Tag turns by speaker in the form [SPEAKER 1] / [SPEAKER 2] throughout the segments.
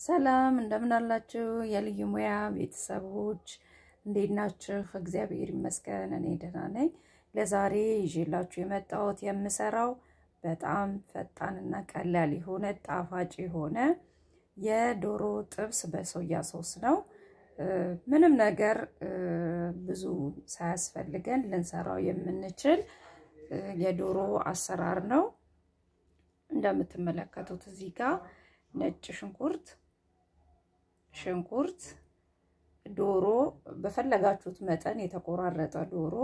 [SPEAKER 1] ሰላም እንደምን አላችሁ? የልዩ ሙያ ቤተሰቦች እንዴት ናችሁ? እግዚአብሔር ይመስገን እኔ ደህና ነኝ። ለዛሬ ይዤላችሁ የመጣሁት የምሰራው በጣም ፈጣንና ቀላል የሆነ ጣፋጭ የሆነ የዶሮ ጥብስ በሶያ ሶስ ነው። ምንም ነገር ብዙ ሳያስፈልገን ልንሰራው የምንችል የዶሮ አሰራር ነው። እንደምትመለከቱት እዚህ ጋር ነጭ ሽንኩርት ሽንኩርት፣ ዶሮ በፈለጋችሁት መጠን የተቆራረጠ ዶሮ፣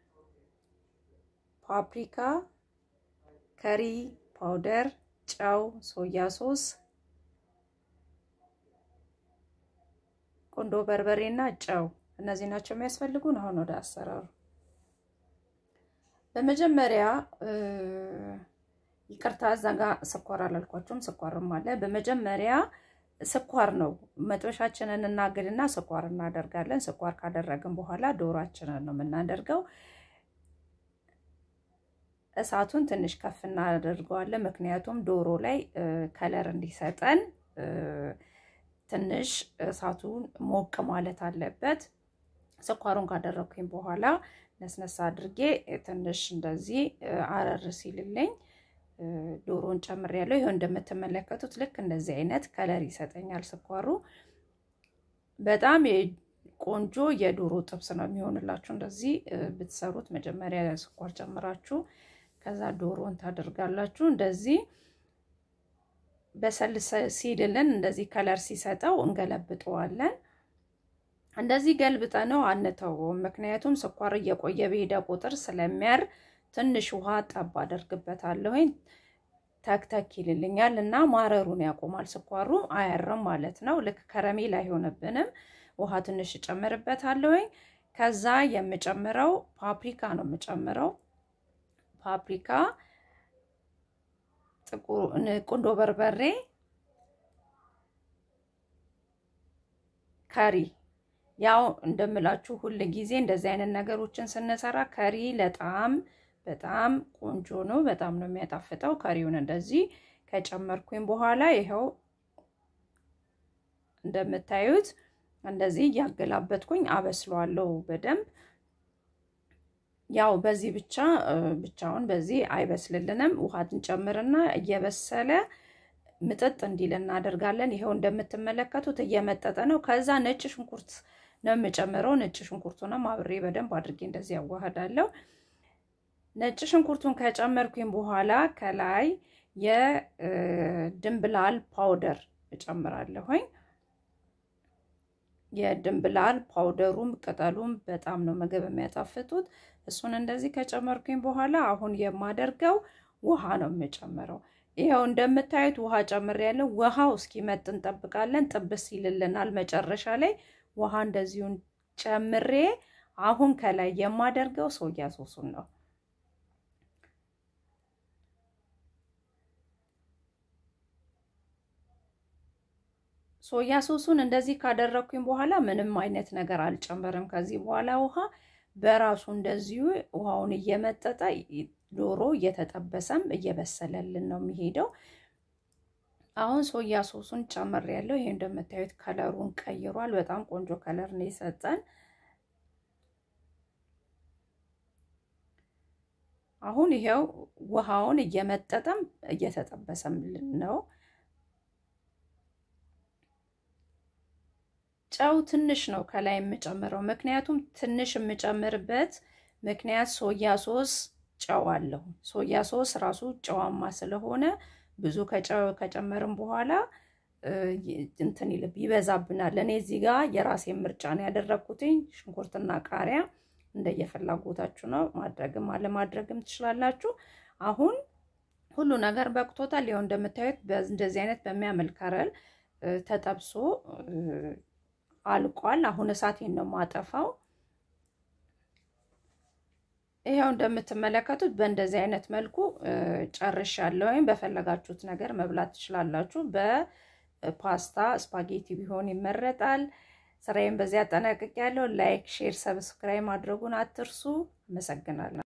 [SPEAKER 1] ፓፕሪካ፣ ከሪ ፓውደር፣ ጨው፣ ሶያ ሶስ፣ ቁንዶ በርበሬ እና ጨው እነዚህ ናቸው የሚያስፈልጉን። አሁን ወደ አሰራሩ በመጀመሪያ ይቅርታ እዛ ጋ ስኳር አላልኳቸውም። ስኳርም አለ። በመጀመሪያ ስኳር ነው። መጥበሻችንን እናግድና ስኳር እናደርጋለን። ስኳር ካደረግን በኋላ ዶሯችንን ነው የምናደርገው። እሳቱን ትንሽ ከፍ እናደርገዋለን። ምክንያቱም ዶሮ ላይ ከለር እንዲሰጠን ትንሽ እሳቱን ሞቅ ማለት አለበት። ስኳሩን ካደረግኩኝ በኋላ ነስነሳ አድርጌ ትንሽ እንደዚህ አረር ሲልልኝ ዶሮን ጨምሬያለሁ። ይኸው እንደምትመለከቱት ልክ እንደዚህ አይነት ከለር ይሰጠኛል ስኳሩ። በጣም ቆንጆ የዶሮ ጥብስ ነው የሚሆንላችሁ። እንደዚህ ብትሰሩት መጀመሪያ ስኳር ጨምራችሁ ከዛ ዶሮን ታደርጋላችሁ። እንደዚህ በሰል ሲልልን እንደዚህ ከለር ሲሰጠው እንገለብጠዋለን። እንደዚህ ገልብጠ ነው አንተውም። ምክንያቱም ስኳር እየቆየ በሄደ ቁጥር ስለሚያር ትንሽ ውሃ ጠብ አደርግበታለሁኝ ተክተክ ይልልኛል እና ማረሩን ያቆማል። ስኳሩ አያርም ማለት ነው። ልክ ከረሜላ አይሆንብንም። ውሃ ትንሽ እጨምርበታለሁኝ። ከዛ የምጨምረው ፓፕሪካ ነው የምጨምረው ፓፕሪካ፣ ጥቁር ቁንዶ በርበሬ፣ ከሪ ያው እንደምላችሁ ሁል ጊዜ እንደዚህ አይነት ነገሮችን ስንሰራ ከሪ ለጣም በጣም ቆንጆ ነው። በጣም ነው የሚያጣፍጠው። ከሪውን እንደዚህ ከጨመርኩኝ በኋላ ይኸው እንደምታዩት እንደዚህ እያገላበጥኩኝ አበስለዋለሁ በደንብ። ያው በዚህ ብቻ ብቻውን በዚህ አይበስልልንም። ውሃ እንጨምርና እየበሰለ ምጥጥ እንዲል እናደርጋለን። ይኸው እንደምትመለከቱት እየመጠጠ ነው። ከዛ ነጭ ሽንኩርት ነው የምጨምረው። ነጭ ሽንኩርቱንም አብሬ በደንብ አድርጌ እንደዚህ ያዋህዳለሁ። ነጭ ሽንኩርቱን ከጨመርኩኝ በኋላ ከላይ የድንብላል ፓውደር እጨምራለሁኝ። የድንብላል ፓውደሩም ቅጠሉም በጣም ነው ምግብ የሚያጣፍጡት። እሱን እንደዚህ ከጨመርኩኝ በኋላ አሁን የማደርገው ውሃ ነው የምጨምረው። ይኸው እንደምታዩት ውሃ ጨምሬያለሁ። ውሃው እስኪመጥ እንጠብቃለን። ጥብስ ይልልናል መጨረሻ ላይ ውሃ እንደዚሁን ጨምሬ አሁን ከላይ የማደርገው ሶያ ሶሱን ነው። ሶያ ሶሱን እንደዚህ ካደረግኩኝ በኋላ ምንም አይነት ነገር አልጨምርም። ከዚህ በኋላ ውሃ በራሱ እንደዚሁ ውሃውን እየመጠጠ ዶሮ እየተጠበሰም እየበሰለልን ነው የሚሄደው። አሁን ሶያ ሶሱን ጨምሬያለሁ። ይሄ እንደምታዩት ከለሩን ቀይሯል። በጣም ቆንጆ ከለር ነው የሰጠን። አሁን ይሄው ውሃውን እየመጠጠም እየተጠበሰምልን ነው። ጨው ትንሽ ነው ከላይ የምጨምረው፣ ምክንያቱም ትንሽ የምጨምርበት ምክንያት ሶያ ሶስ ጨው አለው። ሶያ ሶስ ራሱ ጨዋማ ስለሆነ ብዙ ከጨመርም በኋላ እንትን ይልብ ይበዛብናል። እኔ እዚህ ጋር የራሴን ምርጫ ነው ያደረግኩትኝ። ሽንኩርትና ቃሪያ እንደየፍላጎታችሁ ነው፣ ማድረግም አለማድረግም ትችላላችሁ። አሁን ሁሉ ነገር በቅቶታል። ይኸው እንደምታዩት እንደዚህ አይነት በሚያምር ከለር ተጠብሶ አልቋል። አሁን እሳቴን ነው ማጠፋው። ይኸው እንደምትመለከቱት በእንደዚህ አይነት መልኩ ጨርሻለሁ። ወይም በፈለጋችሁት ነገር መብላት ትችላላችሁ። በፓስታ ስፓጌቲ ቢሆን ይመረጣል። ስራዬን በዚህ አጠናቅቄያለሁ። ላይክ፣ ሼር፣ ሰብስክራይብ ማድረጉን አትርሱ። አመሰግናለሁ።